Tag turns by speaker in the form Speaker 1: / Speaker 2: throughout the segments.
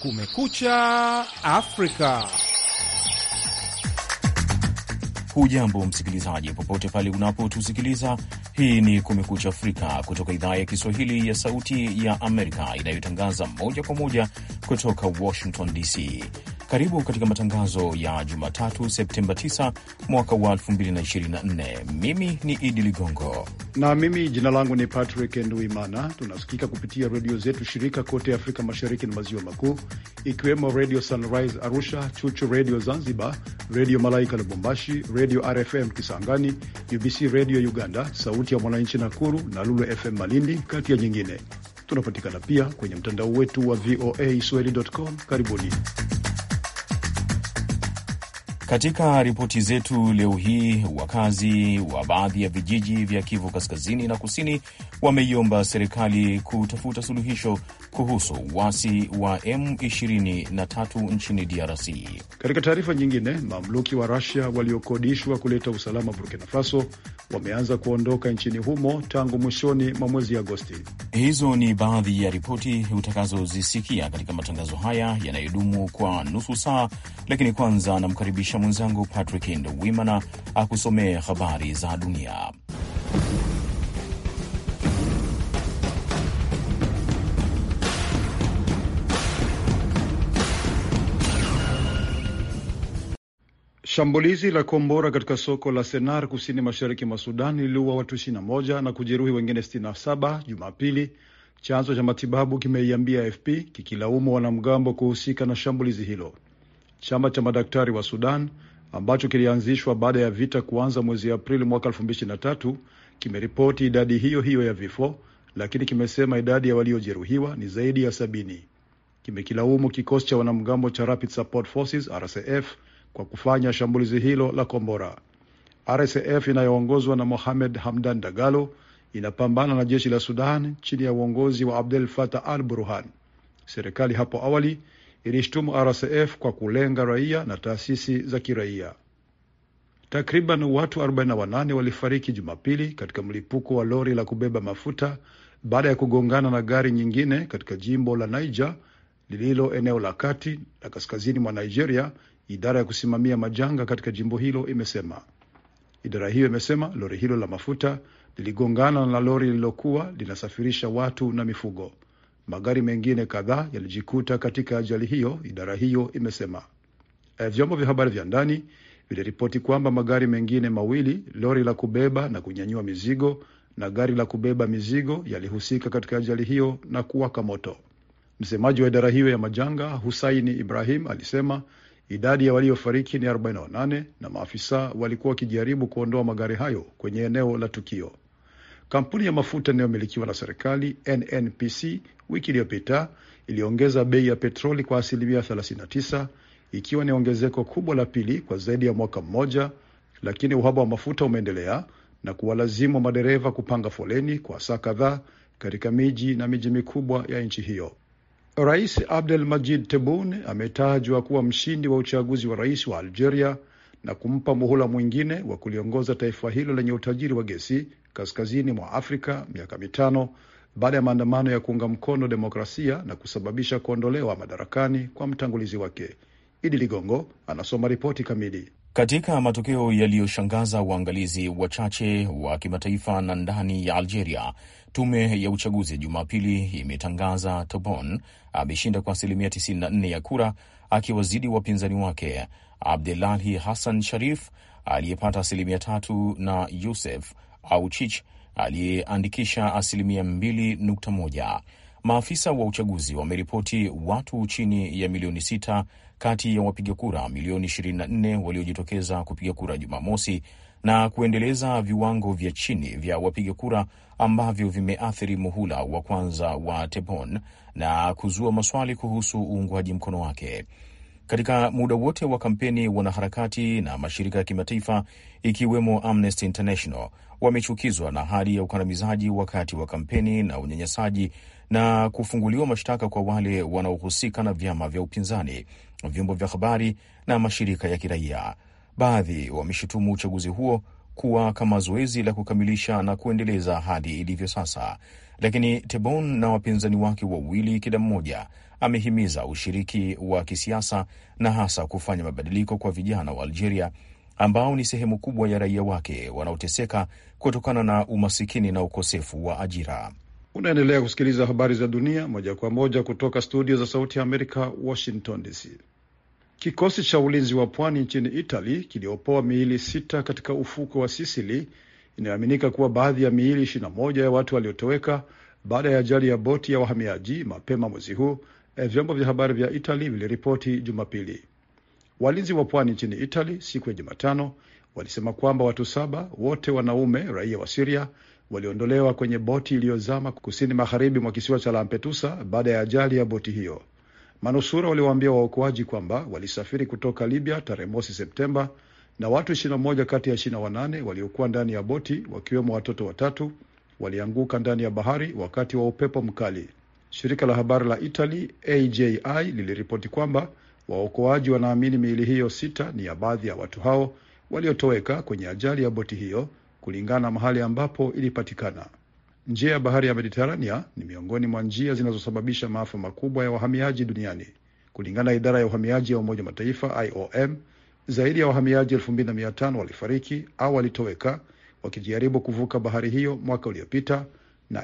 Speaker 1: Kumekucha Afrika.
Speaker 2: Hujambo msikilizaji, popote pale unapotusikiliza. Hii ni Kumekucha Afrika kutoka idhaa ya Kiswahili ya Sauti ya Amerika inayotangaza moja kwa moja kutoka Washington DC. Karibu katika matangazo ya Jumatatu, Septemba 9 mwaka wa 2024. Mimi ni Idi Ligongo
Speaker 3: na mimi jina langu ni Patrick Nduimana. Tunasikika kupitia redio zetu shirika kote Afrika Mashariki na Maziwa Makuu, ikiwemo Radio Sunrise Arusha, Chuchu Redio Zanzibar, Redio Malaika Lubumbashi, Redio RFM Kisangani, UBC Redio Uganda, Sauti ya Mwananchi Nakuru na Lulu FM Malindi, kati ya nyingine. Tunapatikana pia kwenye mtandao wetu wa VOA Swahili.com. Karibuni.
Speaker 2: Katika ripoti zetu leo hii, wakazi wa baadhi ya vijiji vya Kivu kaskazini na kusini wameiomba serikali kutafuta suluhisho kuhusu uasi wa M23 nchini DRC.
Speaker 3: Katika taarifa nyingine, mamluki wa Rusia waliokodishwa kuleta usalama Burkina Faso wameanza kuondoka nchini humo tangu mwishoni mwa mwezi Agosti.
Speaker 2: Hizo ni baadhi ya ripoti utakazozisikia katika matangazo haya yanayodumu kwa nusu saa, lakini kwanza namkaribisha mwenzangu Patrick Ndwimana akusomee habari za dunia.
Speaker 3: Shambulizi la kombora katika soko la Senar kusini mashariki mwa Sudan liliua watu 21 na kujeruhi wengine 67 Jumapili, chanzo cha matibabu kimeiambia AFP kikilaumu wanamgambo kuhusika na shambulizi hilo. Chama cha madaktari wa Sudan ambacho kilianzishwa baada ya vita kuanza mwezi Aprili mwaka 2023 kimeripoti idadi hiyo hiyo ya vifo, lakini kimesema idadi ya waliojeruhiwa ni zaidi ya sabini. Kimekilaumu kikosi cha wanamgambo cha Rapid Support Forces RSF kwa kufanya shambulizi hilo la kombora. RSF inayoongozwa na Mohamed Hamdan Dagalo inapambana na jeshi la Sudan chini ya uongozi wa Abdel Fattah al Burhan. Serikali hapo awali ilishtumu RSF kwa kulenga raia na taasisi za kiraia. Takriban watu 48 walifariki Jumapili katika mlipuko wa lori la kubeba mafuta baada ya kugongana na gari nyingine katika jimbo la Niger lililo eneo la kati la kaskazini mwa Nigeria. Idara ya kusimamia majanga katika jimbo hilo imesema. Idara hiyo imesema lori hilo la mafuta liligongana na lori lililokuwa linasafirisha watu na mifugo. Magari mengine kadhaa yalijikuta katika ajali hiyo, idara hiyo imesema. Vyombo vya habari vya ndani viliripoti kwamba magari mengine mawili, lori la kubeba na kunyanyua mizigo na gari la kubeba mizigo, yalihusika katika ajali hiyo na kuwaka moto. Msemaji wa idara hiyo ya majanga Husaini Ibrahim alisema idadi ya waliofariki ni 48 na maafisa walikuwa wakijaribu kuondoa magari hayo kwenye eneo la tukio. Kampuni ya mafuta inayomilikiwa na serikali NNPC wiki iliyopita iliongeza bei ya petroli kwa asilimia 39 ikiwa ni ongezeko kubwa la pili kwa zaidi ya mwaka mmoja, lakini uhaba wa mafuta umeendelea na kuwalazimu madereva kupanga foleni kwa saa kadhaa katika miji na miji mikubwa ya nchi hiyo. Rais Abdel Majid Tebboune ametajwa kuwa mshindi wa uchaguzi wa rais wa Algeria na kumpa muhula mwingine wa kuliongoza taifa hilo lenye utajiri wa gesi kaskazini mwa Afrika miaka mitano baada ya maandamano ya kuunga mkono demokrasia na kusababisha kuondolewa madarakani kwa mtangulizi wake. Idi Ligongo anasoma ripoti kamili.
Speaker 2: Katika matokeo yaliyoshangaza waangalizi wachache wa kimataifa na ndani ya Algeria, tume ya uchaguzi Jumapili imetangaza Tebboune ameshinda kwa asilimia 94 ya kura, akiwazidi wapinzani wake Abdelahi Hassan Sharif aliyepata asilimia tatu na Yusef Auchich aliyeandikisha asilimia 2.1. Maafisa wa uchaguzi wameripoti watu chini ya milioni sita kati ya wapiga kura milioni 24 waliojitokeza kupiga kura Jumamosi na kuendeleza viwango vya chini vya wapiga kura ambavyo vimeathiri muhula wa kwanza wa Tebboune na kuzua maswali kuhusu uungwaji mkono wake. Katika muda wote wa kampeni, wanaharakati na mashirika ya kimataifa ikiwemo Amnesty International wamechukizwa na hali ya ukandamizaji wakati wa kampeni na unyanyasaji na kufunguliwa mashtaka kwa wale wanaohusika na vyama vya upinzani, vyombo vya habari na mashirika ya kiraia. Baadhi wameshutumu uchaguzi huo kuwa kama zoezi la kukamilisha na kuendeleza hadi ilivyo sasa, lakini Tebboune na wapinzani wake wawili, kila mmoja amehimiza ushiriki wa kisiasa na hasa kufanya mabadiliko kwa vijana wa Algeria ambao ni sehemu kubwa ya raia wake wanaoteseka kutokana na umasikini na ukosefu wa ajira.
Speaker 3: Unaendelea kusikiliza habari za dunia moja kwa moja kutoka studio za Sauti ya Amerika, Washington DC. Kikosi cha ulinzi wa pwani nchini Italy kiliopoa miili sita katika ufuko wa Sisili. Inayoaminika kuwa baadhi ya miili 21 ya watu waliotoweka baada ya ajali ya boti ya wahamiaji mapema mwezi huu, vyombo vya habari vya Italy viliripoti Jumapili. Walinzi wa pwani nchini Italy siku ya Jumatano walisema kwamba watu saba, wote wanaume raia wa Siria, waliondolewa kwenye boti iliyozama kusini magharibi mwa kisiwa cha Lampedusa baada ya ajali ya boti hiyo. Manusura waliwaambia waokoaji kwamba walisafiri kutoka Libya tarehe mosi Septemba, na watu 21 kati ya 28 waliokuwa ndani ya boti, wakiwemo watoto watatu, walianguka ndani ya bahari wakati wa upepo mkali. Shirika la habari la Italy AJI liliripoti kwamba waokoaji wanaamini miili hiyo sita ni ya baadhi ya watu hao waliotoweka kwenye ajali ya boti hiyo, kulingana na mahali ambapo ilipatikana. Njia ya bahari ya Mediterania ni miongoni mwa njia zinazosababisha maafa makubwa ya wahamiaji duniani. Kulingana na idara ya uhamiaji ya Umoja Mataifa IOM, zaidi ya wahamiaji 2500 walifariki au walitoweka wakijaribu kuvuka bahari hiyo mwaka uliopita na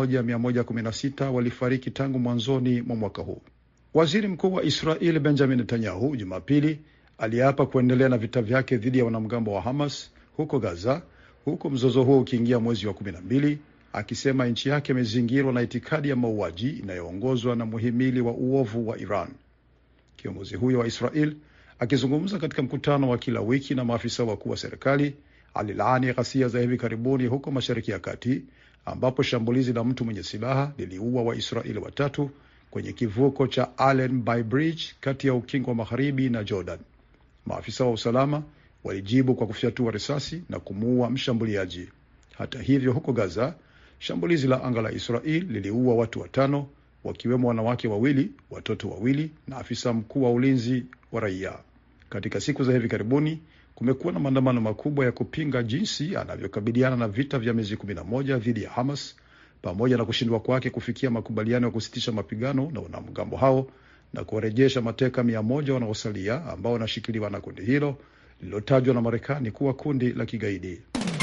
Speaker 3: 1116 walifariki tangu mwanzoni mwa mwaka huu. Waziri Mkuu wa Israeli Benjamin Netanyahu Jumapili aliapa kuendelea na vita vyake dhidi ya wanamgambo wa Hamas huko Gaza, huku mzozo huo ukiingia mwezi wa kumi na mbili, akisema nchi yake imezingirwa na itikadi ya mauaji inayoongozwa na muhimili wa uovu wa Iran. Kiongozi huyo wa Israel akizungumza katika mkutano wa kila wiki na maafisa wakuu wa serikali alilaani ghasia za hivi karibuni huko Mashariki ya Kati, ambapo shambulizi la mtu mwenye silaha liliua Waisraeli watatu kwenye kivuko cha Allenby Bridge kati ya ukingo wa magharibi na Jordan. Maafisa wa usalama walijibu kwa kufyatua risasi na kumuua mshambuliaji. Hata hivyo, huko Gaza, shambulizi la anga la Israel liliua watu watano, wakiwemo wanawake wawili, watoto wawili na afisa mkuu wa ulinzi wa raia. Katika siku za hivi karibuni kumekuwa na maandamano makubwa ya kupinga jinsi anavyokabiliana na vita vya miezi 11 dhidi ya Hamas pamoja na kushindwa kwake kufikia makubaliano ya kusitisha mapigano na wanamgambo hao na kuwarejesha mateka mia moja wanaosalia ambao wanashikiliwa na kundi hilo lililotajwa na Marekani kuwa kundi la kigaidi.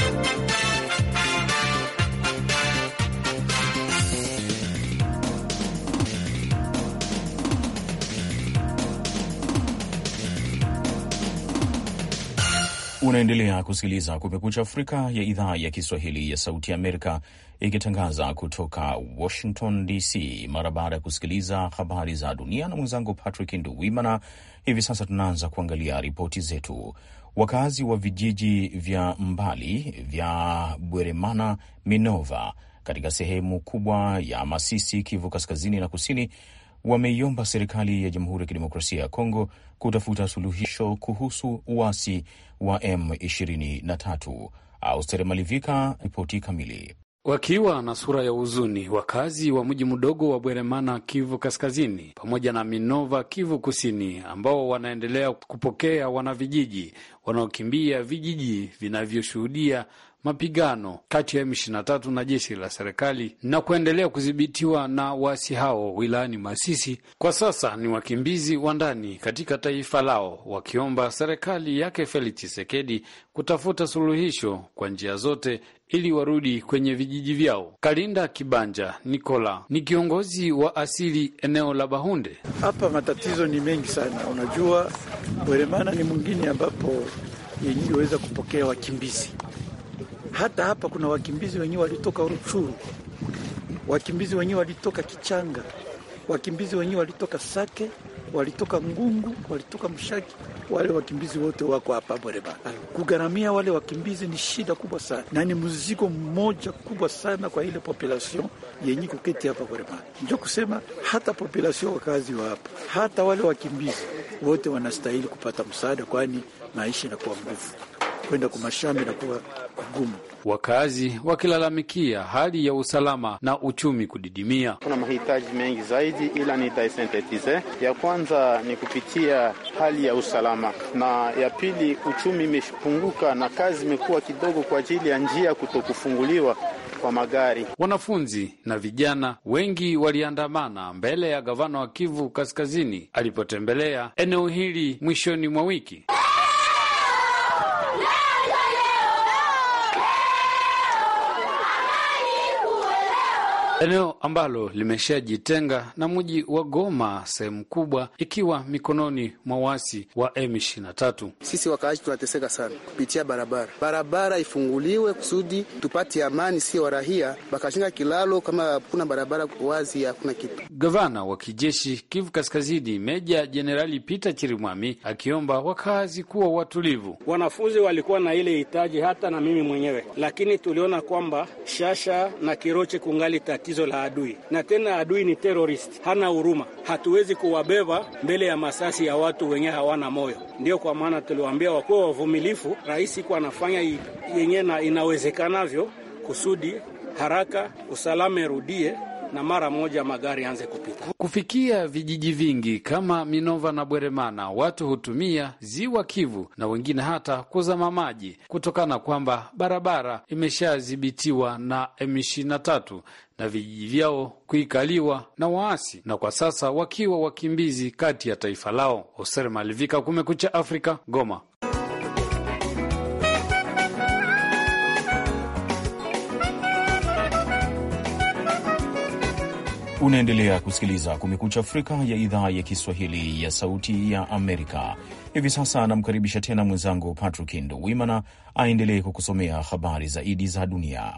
Speaker 2: Unaendelea kusikiliza Kumekucha Afrika ya idhaa ya Kiswahili ya Sauti ya Amerika ikitangaza kutoka Washington DC. Mara baada ya kusikiliza habari za dunia na mwenzangu Patrick Nduwimana, hivi sasa tunaanza kuangalia ripoti zetu. Wakazi wa vijiji vya mbali vya Bweremana, Minova katika sehemu kubwa ya Masisi, Kivu kaskazini na kusini wameiomba serikali ya Jamhuri ya Kidemokrasia ya Kongo kutafuta suluhisho kuhusu uasi wa M23. Austere Malivika, ripoti kamili.
Speaker 1: Wakiwa na sura ya huzuni, wakazi wa mji mdogo wa Bweremana, Kivu Kaskazini, pamoja na Minova, Kivu Kusini, ambao wanaendelea kupokea wanavijiji wanaokimbia vijiji vinavyoshuhudia mapigano kati ya M23 na jeshi la serikali na kuendelea kudhibitiwa na waasi hao wilayani Masisi. Kwa sasa ni wakimbizi wa ndani katika taifa lao, wakiomba serikali yake Felix Tshisekedi kutafuta suluhisho kwa njia zote ili warudi kwenye vijiji vyao. Kalinda Kibanja Nikola ni kiongozi wa asili eneo la Bahunde.
Speaker 4: Hapa matatizo ni mengi sana. Unajua, Bweremana ni mwingine ambapo yenyewe weza kupokea wakimbizi hata hapa kuna wakimbizi wenyewe walitoka Ruchuru, wakimbizi wenyewe walitoka Kichanga, wakimbizi wenyewe walitoka Sake, walitoka Ngungu, walitoka Mshaki. Wale wakimbizi wote wako hapa Bweremana. Kugharamia wale wakimbizi ni shida kubwa sana, na ni mzigo mmoja kubwa sana kwa ile population yenye kuketi hapa Bweremana. Ndio kusema hata population wakazi wa hapa, hata wale wakimbizi wote wanastahili kupata msaada, kwani maisha inakuwa nguvu kwenda kumashamba inakuwa kugumu.
Speaker 1: Wakazi wakilalamikia hali ya usalama na uchumi kudidimia.
Speaker 5: Kuna mahitaji mengi zaidi, ila nitaisintetize. Ya kwanza ni kupitia hali ya usalama, na ya pili uchumi imepunguka na kazi imekuwa kidogo kwa ajili ya njia kutokufunguliwa kwa magari.
Speaker 1: Wanafunzi na vijana wengi waliandamana mbele ya gavana wa Kivu Kaskazini alipotembelea eneo hili mwishoni mwa wiki. eneo ambalo limeshajitenga na mji wa Goma, sehemu kubwa ikiwa mikononi mwa waasi wa M23.
Speaker 6: Sisi wakaaji tunateseka sana kupitia barabara, barabara ifunguliwe kusudi tupate amani, sio warahia bakashinga kilalo kama kuna barabara wazi, hakuna kitu.
Speaker 1: Gavana wa kijeshi Kivu Kaskazini, Meja Jenerali Peter Chirimwami akiomba wakazi kuwa watulivu.
Speaker 7: Wanafunzi walikuwa na ile hitaji, hata na mimi mwenyewe, lakini tuliona kwamba Shasha na Kiroche kungali tatizo la adui, na tena adui ni terrorist, hana huruma. Hatuwezi kuwabeba mbele ya masasi ya watu wenye hawana moyo. Ndio kwa maana tuliwaambia wakuwa wavumilifu. Rais iko anafanya yenye na inawezekanavyo kusudi haraka usalama irudie na mara moja magari anze kupita.
Speaker 1: Kufikia vijiji vingi kama Minova na Bweremana, watu hutumia ziwa Kivu na wengine hata kuzama maji kutokana kwamba barabara imeshadhibitiwa na M23 na vijiji vyao kuikaliwa na waasi, na kwa sasa wakiwa wakimbizi kati ya taifa lao. Hoser Malivika, Kumekucha Afrika, Goma.
Speaker 2: Unaendelea kusikiliza Kumekucha Afrika ya idhaa ya Kiswahili ya Sauti ya Amerika. Hivi sasa anamkaribisha tena mwenzangu Patrick Nduwimana aendelee kukusomea habari zaidi za dunia.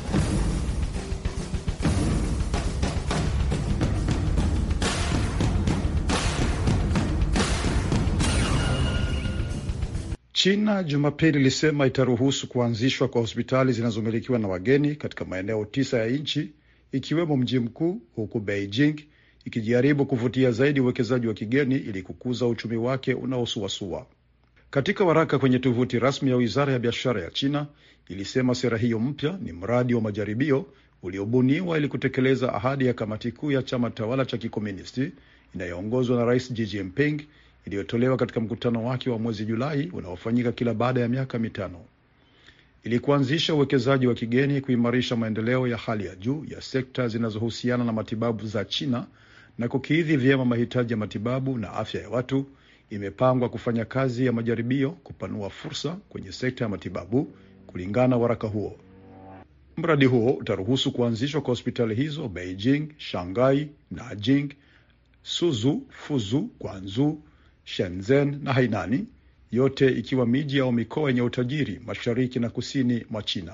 Speaker 3: China Jumapili ilisema itaruhusu kuanzishwa kwa hospitali zinazomilikiwa na wageni katika maeneo tisa ya nchi ikiwemo mji mkuu, huku Beijing ikijaribu kuvutia zaidi uwekezaji wa kigeni ili kukuza uchumi wake unaosuasua. Katika waraka kwenye tovuti rasmi ya wizara ya biashara ya China ilisema sera hiyo mpya ni mradi wa majaribio uliobuniwa ili kutekeleza ahadi ya kamati kuu ya chama tawala cha kikomunisti inayoongozwa na Rais Xi Jinping iliyotolewa katika mkutano wake wa mwezi Julai unaofanyika kila baada ya miaka mitano ili kuanzisha uwekezaji wa kigeni, kuimarisha maendeleo ya hali ya juu ya sekta zinazohusiana na matibabu za China na kukidhi vyema mahitaji ya matibabu na afya ya watu. Imepangwa kufanya kazi ya majaribio kupanua fursa kwenye sekta ya matibabu, kulingana na waraka huo. Mradi huo utaruhusu kuanzishwa kwa hospitali hizo Beijing, Shanghai, Nanjing, Suzhou, Fuzhou, Guangzhou, Shenzhen na Hainani, yote ikiwa miji au mikoa yenye utajiri mashariki na kusini mwa China.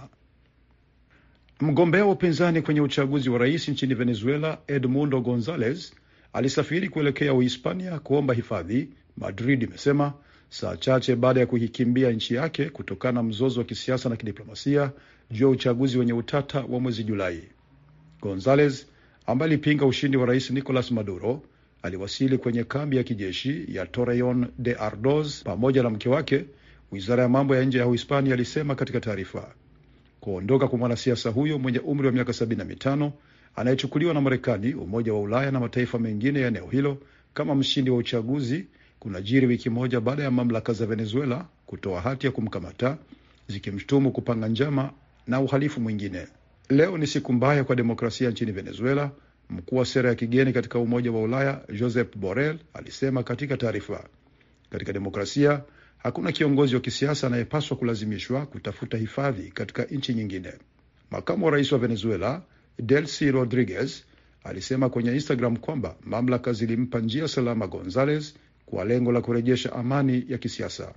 Speaker 3: Mgombea wa upinzani kwenye uchaguzi wa rais nchini Venezuela, Edmundo Gonzalez alisafiri kuelekea Uhispania kuomba hifadhi, Madrid imesema saa chache baada ya kuikimbia nchi yake kutokana na mzozo wa kisiasa na kidiplomasia juu ya uchaguzi wenye utata wa mwezi Julai. Gonzalez ambaye alipinga ushindi wa rais Nicolas Maduro aliwasili kwenye kambi ya kijeshi ya Torreon de Ardoz pamoja na mke wake, wizara ya mambo ya nje ya Uhispania alisema katika taarifa. Kuondoka kwa mwanasiasa huyo mwenye umri wa miaka 75 anayechukuliwa na Marekani, Umoja wa Ulaya na mataifa mengine ya eneo hilo kama mshindi wa uchaguzi kunajiri wiki moja baada ya mamlaka za Venezuela kutoa hati ya kumkamata zikimshutumu kupanga njama na uhalifu mwingine. Leo ni siku mbaya kwa demokrasia nchini Venezuela, mkuu wa sera ya kigeni katika Umoja wa Ulaya Josep Borrell alisema katika taarifa. Katika demokrasia hakuna kiongozi wa kisiasa anayepaswa kulazimishwa kutafuta hifadhi katika nchi nyingine. Makamu wa rais wa Venezuela Delcy Rodriguez alisema kwenye Instagram kwamba mamlaka zilimpa njia salama Gonzales kwa lengo la kurejesha amani ya kisiasa.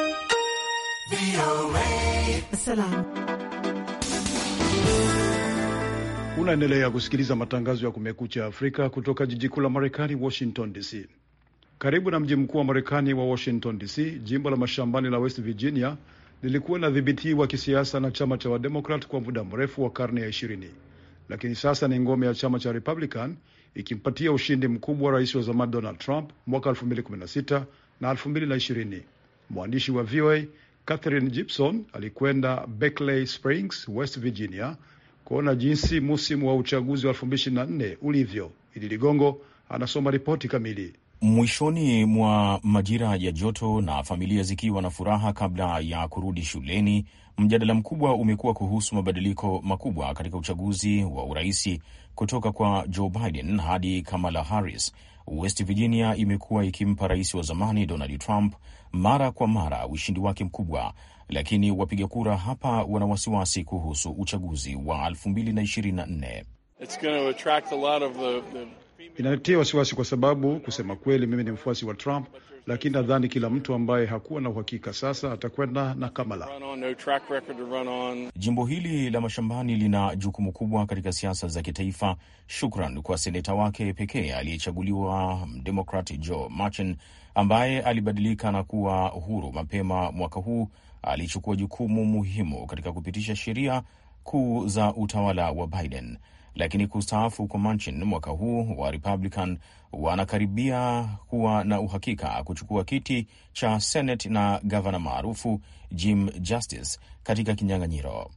Speaker 3: Unaendelea kusikiliza matangazo ya Kumekucha Afrika kutoka jiji kuu la Marekani, Washington DC. Karibu na mji mkuu wa Marekani wa Washington DC, jimbo la mashambani la West Virginia lilikuwa linadhibitiwa kisiasa na chama cha Wademokrat kwa muda mrefu wa karne ya ishirini, lakini sasa ni ngome ya chama cha Republican ikimpatia ushindi mkubwa rais wa zamani Donald Trump mwaka 2016 na 2020. Mwandishi wa VOA Catherine Gibson alikwenda Berkeley Springs, West Virginia kuona jinsi musimu wa uchaguzi wa 2024 ulivyo. Idi Ligongo anasoma ripoti kamili.
Speaker 2: Mwishoni mwa majira ya joto na familia zikiwa na furaha kabla ya kurudi shuleni, mjadala mkubwa umekuwa kuhusu mabadiliko makubwa katika uchaguzi wa uraisi kutoka kwa Joe Biden hadi Kamala Harris. West Virginia imekuwa ikimpa rais wa zamani Donald Trump mara kwa mara ushindi wake mkubwa, lakini wapiga kura hapa wana wasiwasi kuhusu uchaguzi wa 2024.
Speaker 3: Inanitia wasiwasi kwa sababu kusema kweli, mimi ni mfuasi wa Trump, lakini nadhani kila mtu ambaye hakuwa na uhakika sasa atakwenda na Kamala.
Speaker 2: Jimbo hili la mashambani lina jukumu kubwa katika siasa za kitaifa, shukran kwa seneta wake pekee aliyechaguliwa Mdemokrat Joe Manchin ambaye alibadilika na kuwa huru mapema mwaka huu. Alichukua jukumu muhimu katika kupitisha sheria kuu za utawala wa Biden lakini kustaafu kwa Manchin mwaka huu wa Republican wanakaribia kuwa na uhakika kuchukua kiti cha Senate na gavana maarufu Jim Justice katika kinyang'anyiro.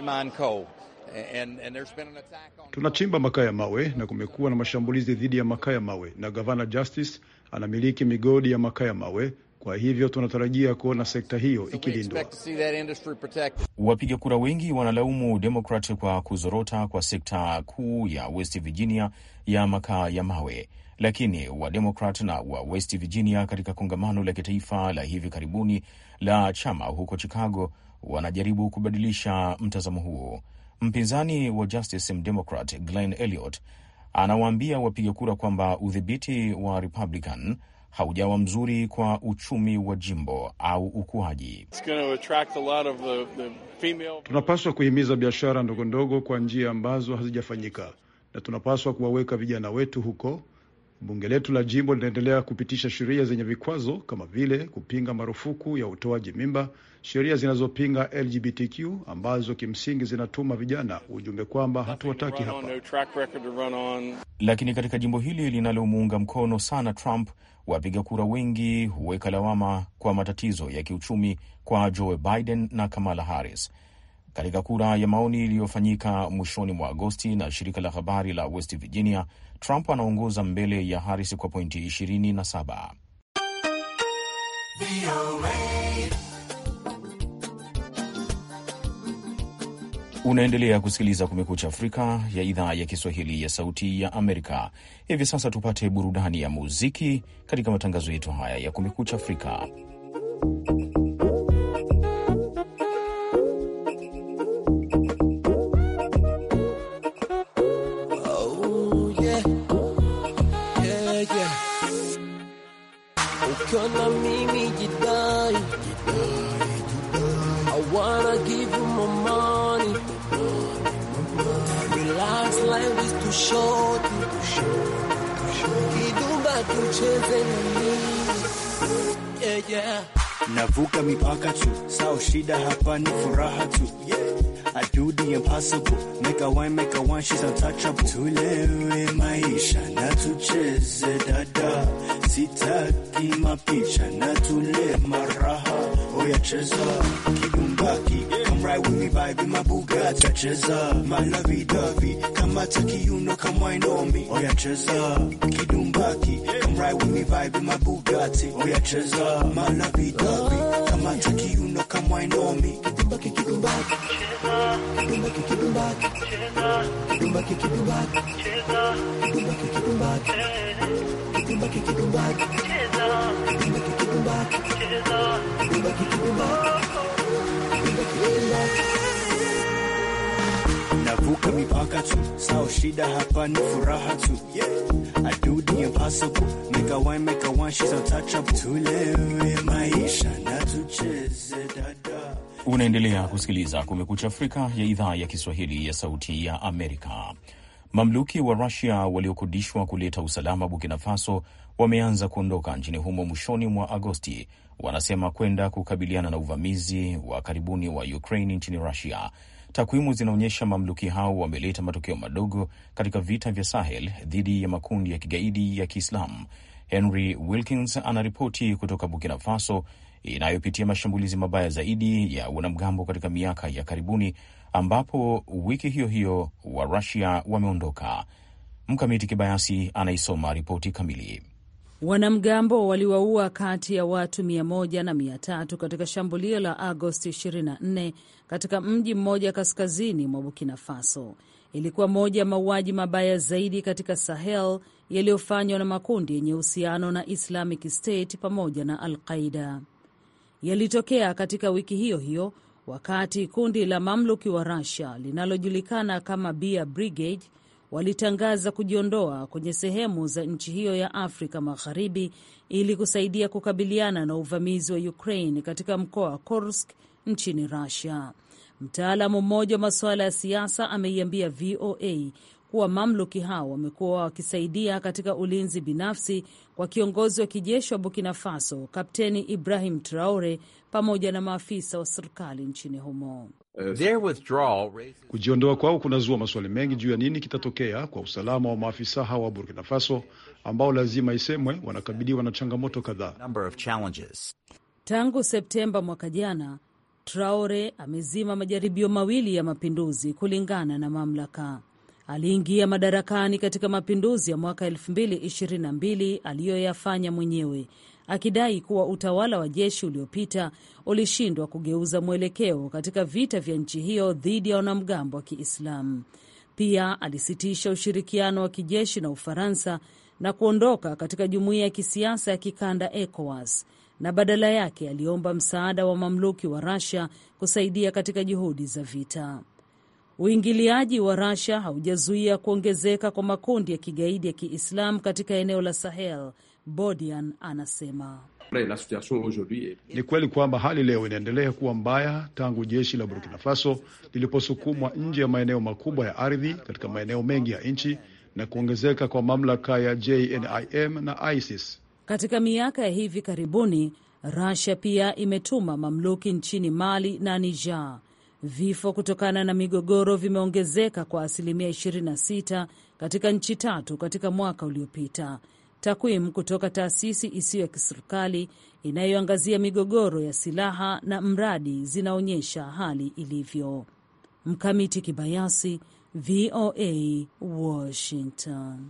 Speaker 3: Tunachimba makaa ya mawe na kumekuwa na mashambulizi dhidi ya makaa ya mawe, na gavana Justice anamiliki migodi ya makaa ya mawe. Kwa hivyo tunatarajia kuona sekta hiyo ikilindwa.
Speaker 2: Wapiga kura wengi wanalaumu Demokrat kwa kuzorota kwa sekta kuu ya West Virginia ya makaa ya mawe, lakini Wademokrat na wa West Virginia katika kongamano la kitaifa la hivi karibuni la chama huko Chicago wanajaribu kubadilisha mtazamo huo. Mpinzani wa Justice Mdemokrat Glenn Elliott anawaambia wapiga kura kwamba udhibiti wa Republican haujawa mzuri kwa uchumi wa jimbo au ukuaji.
Speaker 3: Tunapaswa kuhimiza biashara ndogo ndogo kwa njia ambazo hazijafanyika, na tunapaswa kuwaweka vijana wetu huko. Bunge letu la jimbo linaendelea kupitisha sheria zenye vikwazo kama vile kupinga marufuku ya utoaji mimba, sheria zinazopinga LGBTQ ambazo kimsingi zinatuma vijana ujumbe kwamba hatuwataki hapa.
Speaker 2: Lakini katika jimbo hili linalomuunga mkono sana Trump, wapiga kura wengi huweka lawama kwa matatizo ya kiuchumi kwa Joe Biden na Kamala Harris. Katika kura ya maoni iliyofanyika mwishoni mwa Agosti na shirika la habari la West Virginia, Trump anaongoza mbele ya Harris kwa pointi 27. Unaendelea kusikiliza Kumekucha Afrika ya idhaa ya Kiswahili ya Sauti ya Amerika. Hivi sasa tupate burudani ya muziki katika matangazo yetu haya ya Kumekucha Afrika.
Speaker 8: Ukiona mimi jidai, I wanna give you my money. Relax, life is too short. Kidumba tucheze na mimi. Yeah, yeah.
Speaker 9: Navuka mipaka tu, sao shida hapa ni furaha tu. I do the impossible, make a wine, make a wine, she's untouchable. Tulewe maisha na tucheze dada, sitaki mapicha na tule maraha. Oya cheza kidumbaki, come ride with me, vibe in my Bugatti. Cheza my lovey dovey, kama taki you know, come wine on me. Oya cheza kidumbaki, come ride with me, vibe in my Bugatti. Oya cheza my lovey dovey, kama taki you know, come wine on me. Kidumbaki, kidumbaki. Kidumbaki, kidumbaki. Kidumbaki, kidumbaki. Kidumbaki, kidumbaki. Kidumbaki, kidumbaki. Kidumbaki, kidumbaki. Kidumbaki, kidumbaki. Navuka mipaka tu, sao shida hapa ni furaha tu. I do the impossible, make a wine, make a wine, she's untouchable. Tulewe maisha na tucheze dada.
Speaker 2: Unaendelea kusikiliza Kumekucha Afrika ya idhaa ya Kiswahili ya Sauti ya Amerika. Mamluki wa Rusia waliokodishwa kuleta usalama Burkina Faso wameanza kuondoka nchini humo mwishoni mwa Agosti, wanasema kwenda kukabiliana na uvamizi wa karibuni wa Ukraine nchini Rusia. Takwimu zinaonyesha mamluki hao wameleta matokeo madogo katika vita vya Sahel dhidi ya makundi ya kigaidi ya Kiislamu. Henry Wilkins anaripoti kutoka Burkina Faso. inayopitia mashambulizi mabaya zaidi ya wanamgambo katika miaka ya karibuni, ambapo wiki hiyo hiyo wa Rusia wameondoka. Mkamiti Kibayasi anaisoma ripoti kamili.
Speaker 10: Wanamgambo waliwaua kati ya watu mia moja na mia tatu katika shambulio la Agosti 24 katika mji mmoja kaskazini mwa Burkina Faso. Ilikuwa moja ya mauaji mabaya zaidi katika Sahel yaliyofanywa na makundi yenye uhusiano na Islamic State pamoja na Al Qaida. Yalitokea katika wiki hiyo hiyo wakati kundi la mamluki wa Russia linalojulikana kama Bear Brigade walitangaza kujiondoa kwenye sehemu za nchi hiyo ya Afrika Magharibi ili kusaidia kukabiliana na uvamizi wa Ukraine katika mkoa wa Kursk nchini Russia. Mtaalamu mmoja wa masuala ya siasa ameiambia VOA kuwa mamluki hao wamekuwa wakisaidia katika ulinzi binafsi kwa kiongozi wa kijeshi wa Burkina Faso Kapteni Ibrahim Traore pamoja na maafisa wa serikali nchini humo.
Speaker 3: Kujiondoa kwao kunazua maswali mengi juu ya nini kitatokea kwa usalama wa maafisa hawa wa Burkina Faso ambao lazima isemwe wanakabiliwa na changamoto kadhaa.
Speaker 10: Tangu Septemba mwaka jana, Traore amezima majaribio mawili ya mapinduzi kulingana na mamlaka. Aliingia madarakani katika mapinduzi ya mwaka 2022 aliyoyafanya mwenyewe akidai kuwa utawala wa jeshi uliopita ulishindwa kugeuza mwelekeo katika vita vya nchi hiyo dhidi ya wanamgambo wa Kiislamu. Pia alisitisha ushirikiano wa kijeshi na Ufaransa na kuondoka katika jumuiya ya kisiasa ya kikanda ECOWAS, na badala yake aliomba msaada wa mamluki wa Russia kusaidia katika juhudi za vita. Uingiliaji wa Russia haujazuia kuongezeka kwa makundi ya kigaidi ya Kiislamu katika eneo la Sahel. Bodian anasema
Speaker 3: ni kweli kwamba hali leo inaendelea kuwa mbaya tangu jeshi la Burkina Faso liliposukumwa nje ya maeneo makubwa ya ardhi katika maeneo mengi ya nchi na kuongezeka kwa mamlaka ya JNIM na ISIS.
Speaker 10: Katika miaka ya hivi karibuni, Russia pia imetuma mamluki nchini Mali na Niger. Vifo kutokana na migogoro vimeongezeka kwa asilimia 26 katika nchi tatu katika mwaka uliopita. Takwimu kutoka taasisi isiyo ya kiserikali inayoangazia migogoro ya silaha na mradi zinaonyesha hali ilivyo. Mkamiti Kibayasi, VOA, Washington.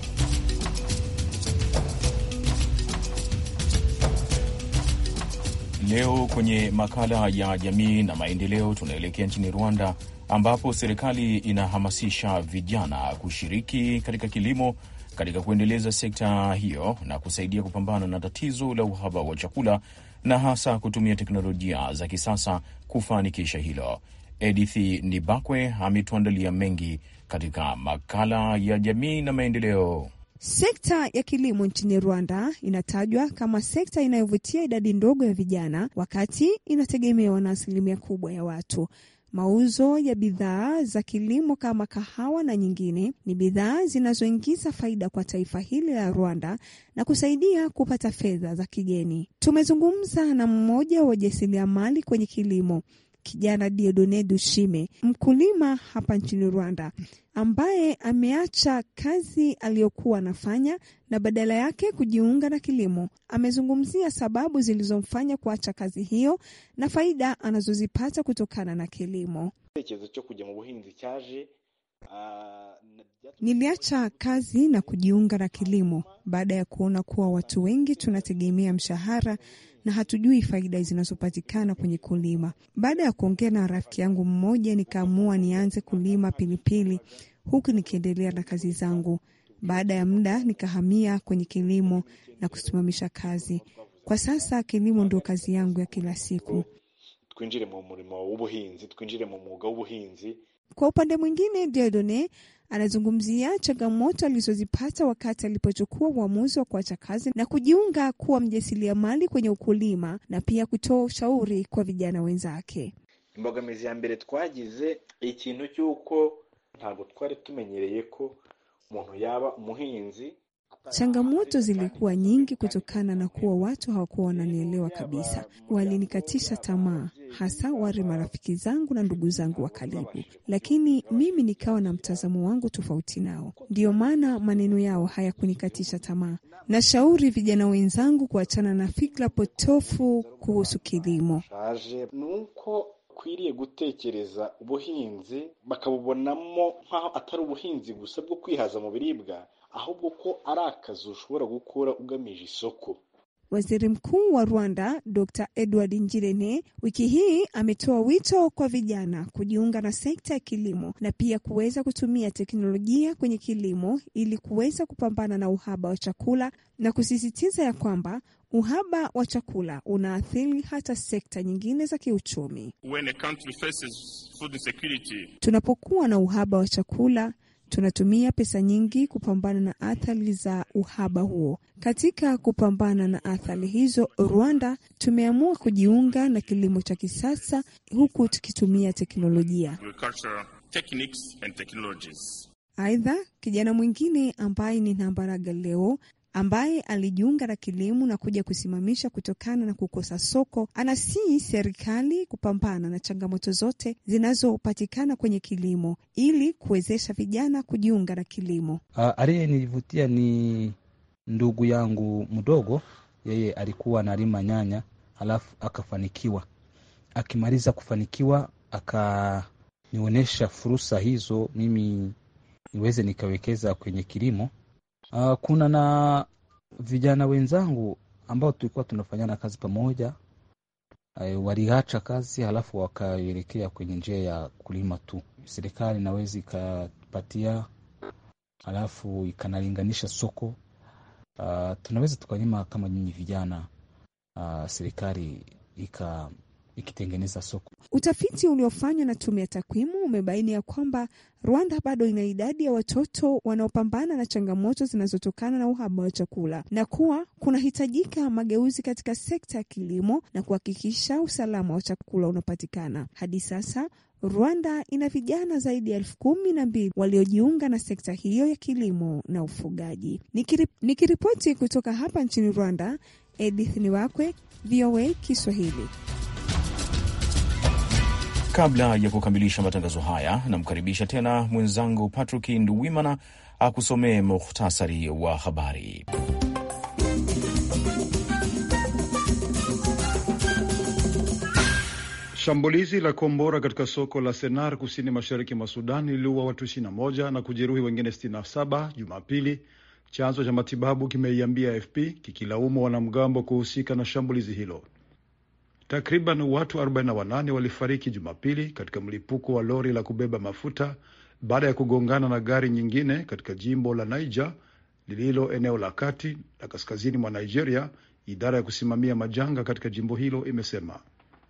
Speaker 2: Leo kwenye makala ya jamii na maendeleo tunaelekea nchini Rwanda ambapo serikali inahamasisha vijana kushiriki katika kilimo katika kuendeleza sekta hiyo na kusaidia kupambana na tatizo la uhaba wa chakula na hasa kutumia teknolojia za kisasa kufanikisha hilo. Edith Nibakwe ametuandalia mengi katika makala ya jamii na maendeleo.
Speaker 11: Sekta ya kilimo nchini Rwanda inatajwa kama sekta inayovutia idadi ndogo ya vijana, wakati inategemewa na asilimia kubwa ya watu. Mauzo ya bidhaa za kilimo kama kahawa na nyingine ni bidhaa zinazoingiza faida kwa taifa hili la Rwanda na kusaidia kupata fedha za kigeni. Tumezungumza na mmoja wa wajasiriamali kwenye kilimo, kijana Diodone Dushime, mkulima hapa nchini Rwanda, ambaye ameacha kazi aliyokuwa anafanya na badala yake kujiunga na kilimo. Amezungumzia sababu zilizomfanya kuacha kazi hiyo na faida anazozipata kutokana na kilimo. Niliacha kazi na kujiunga na kilimo baada ya kuona kuwa watu wengi tunategemea mshahara na hatujui faida zinazopatikana kwenye kulima. Baada ya kuongea na rafiki yangu mmoja, nikaamua nianze kulima pilipili huku nikiendelea na kazi zangu. Baada ya muda nikahamia kwenye kilimo na kusimamisha kazi. Kwa sasa kilimo ndio kazi yangu ya kila siku.
Speaker 12: twinjire mu murimo w'ubuhinzi twinjire mu mwuga w'ubuhinzi
Speaker 11: Kwa upande mwingine, Diodone anazungumzia changamoto alizozipata wakati alipochukua uamuzi wa kuacha kazi na kujiunga kuwa mjasiriamali kwenye ukulima na pia kutoa ushauri kwa vijana wenzake.
Speaker 12: imbogamizi ya mbere twagize ikintu cy'uko ntabwo twari tumenyereye ko umuntu yaba umuhinzi
Speaker 11: Changamoto zilikuwa nyingi kutokana na kuwa watu hawakuwa wananielewa kabisa. Walinikatisha tamaa, hasa wale marafiki zangu na ndugu zangu wa karibu, lakini mimi nikawa na mtazamo wangu tofauti nao. Ndiyo maana maneno yao hayakunikatisha tamaa. Nashauri vijana wenzangu kuachana na fikra potofu kuhusu kilimo.
Speaker 12: nuko kwiriye gutekereza ubuhinzi bakabubonamo nk'aho atari ubuhinzi gusa bwo kwihaza mu biribwa ahubwo ko ari akazi ushobora gukora ugamije isoko.
Speaker 11: Waziri Mkuu wa Rwanda Dr Edward Ngirente wiki hii ametoa wito kwa vijana kujiunga na sekta ya kilimo na pia kuweza kutumia teknolojia kwenye kilimo ili kuweza kupambana na uhaba wa chakula na kusisitiza ya kwamba uhaba wa chakula unaathiri hata sekta nyingine za kiuchumi.
Speaker 13: When a country faces food insecurity,
Speaker 11: Tunapokuwa na uhaba wa chakula tunatumia pesa nyingi kupambana na athari za uhaba huo. Katika kupambana na athari hizo, Rwanda tumeamua kujiunga na kilimo cha kisasa huku tukitumia teknolojia.
Speaker 13: agricultural techniques and technologies.
Speaker 11: Aidha, kijana mwingine ambaye ni Nambaraga leo ambaye alijiunga na kilimo na kuja kusimamisha kutokana na kukosa soko, anasihi serikali kupambana na changamoto zote zinazopatikana kwenye kilimo ili kuwezesha vijana kujiunga na kilimo.
Speaker 14: Uh, aliyenivutia ni ndugu yangu mdogo, yeye alikuwa analima nyanya halafu akafanikiwa. Akimaliza kufanikiwa, akanionyesha fursa hizo mimi niweze nikawekeza kwenye kilimo. Uh, kuna na vijana wenzangu ambao tulikuwa tunafanyana kazi pamoja uh, waliacha kazi halafu wakaelekea kwenye njia ya kulima tu. Serikali inaweza ikapatia halafu ikanalinganisha soko. Uh, tunaweza tukanyima kama nyinyi vijana uh, serikali ika ikitengeneza soko.
Speaker 11: Utafiti uliofanywa na tume ya takwimu umebaini ya kwamba Rwanda bado ina idadi ya watoto wanaopambana na changamoto zinazotokana na uhaba wa chakula na kuwa kunahitajika mageuzi katika sekta ya kilimo na kuhakikisha usalama wa chakula unapatikana. Hadi sasa Rwanda ina vijana zaidi ya elfu kumi na mbili waliojiunga na sekta hiyo ya kilimo na ufugaji. Nikiri, nikiripoti kutoka hapa nchini Rwanda, Edith Niwakwe, VOA Kiswahili.
Speaker 2: Kabla ya kukamilisha matangazo haya, namkaribisha tena mwenzangu Patrick Nduwimana akusomee muhtasari wa habari.
Speaker 3: Shambulizi la kombora katika soko la Senar kusini mashariki mwa Sudan liliua watu 21 na kujeruhi wengine 67 Jumapili, chanzo cha matibabu kimeiambia AFP kikilaumu wanamgambo kuhusika na shambulizi hilo. Takriban watu 48 walifariki Jumapili katika mlipuko wa lori la kubeba mafuta baada ya kugongana na gari nyingine katika jimbo la Niger lililo eneo la kati la kaskazini mwa Nigeria, idara ya kusimamia majanga katika jimbo hilo imesema.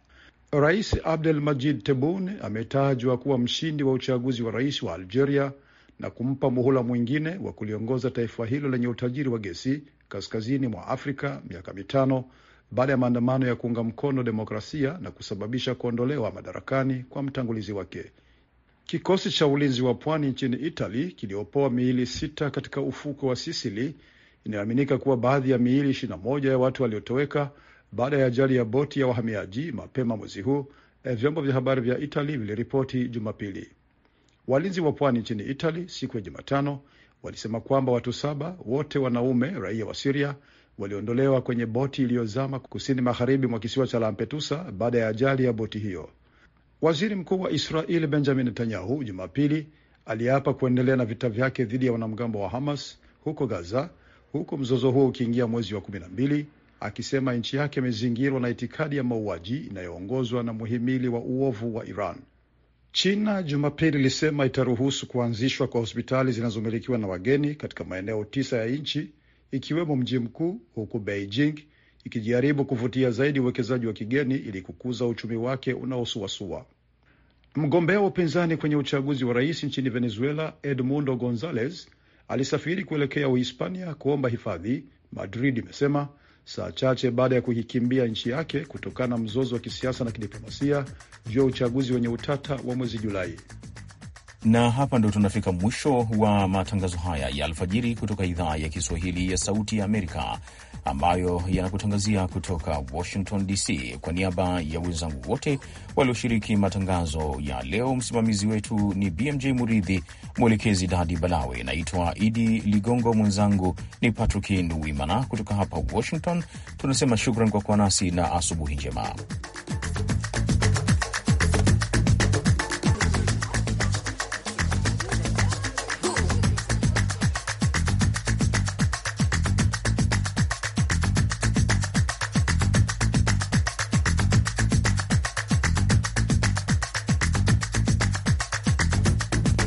Speaker 3: Rais Abdel Majid Tebboune ametajwa kuwa mshindi wa uchaguzi wa rais wa Algeria na kumpa muhula mwingine wa kuliongoza taifa hilo lenye utajiri wa gesi kaskazini mwa Afrika miaka mitano baada ya maandamano ya kuunga mkono demokrasia na kusababisha kuondolewa madarakani kwa mtangulizi wake. Kikosi cha ulinzi wa pwani nchini Italy kiliopoa miili sita katika ufuko wa Sisili. Inaaminika kuwa baadhi ya miili 21 ya watu waliotoweka baada ya ajali ya boti ya wahamiaji mapema mwezi huu, vyombo vya habari vya Italy viliripoti Jumapili. Walinzi wa pwani nchini Italy siku ya Jumatano walisema kwamba watu saba, wote wanaume raia wa Siria, waliondolewa kwenye boti iliyozama kusini magharibi mwa kisiwa cha Lampedusa baada ya ajali ya boti hiyo. Waziri mkuu wa Israeli Benjamin Netanyahu Jumapili aliapa kuendelea na vita vyake dhidi ya wanamgambo wa Hamas huko Gaza, huku mzozo huo ukiingia mwezi wa kumi na mbili, akisema nchi yake imezingirwa na itikadi ya mauaji inayoongozwa na muhimili wa uovu wa Iran. China Jumapili ilisema itaruhusu kuanzishwa kwa hospitali zinazomilikiwa na wageni katika maeneo tisa ya nchi ikiwemo mji mkuu, huku Beijing ikijaribu kuvutia zaidi uwekezaji wa kigeni ili kukuza uchumi wake unaosuasua. Mgombea wa upinzani kwenye uchaguzi wa rais nchini Venezuela, Edmundo Gonzalez alisafiri kuelekea Uhispania kuomba hifadhi, Madrid imesema saa chache baada ya kuikimbia nchi yake kutokana na mzozo wa kisiasa na kidiplomasia juu ya uchaguzi wenye utata wa mwezi Julai.
Speaker 2: na hapa ndo tunafika mwisho wa matangazo haya ya alfajiri kutoka idhaa ya Kiswahili ya Sauti ya Amerika ambayo yanakutangazia kutoka Washington DC. Kwa niaba ya wenzangu wote walioshiriki matangazo ya leo, msimamizi wetu ni BMJ Muridhi, mwelekezi Dadi Balawe. Naitwa Idi Ligongo, mwenzangu ni Patrick Nduwimana. Kutoka hapa Washington tunasema shukran kwa kuwa nasi na asubuhi njema.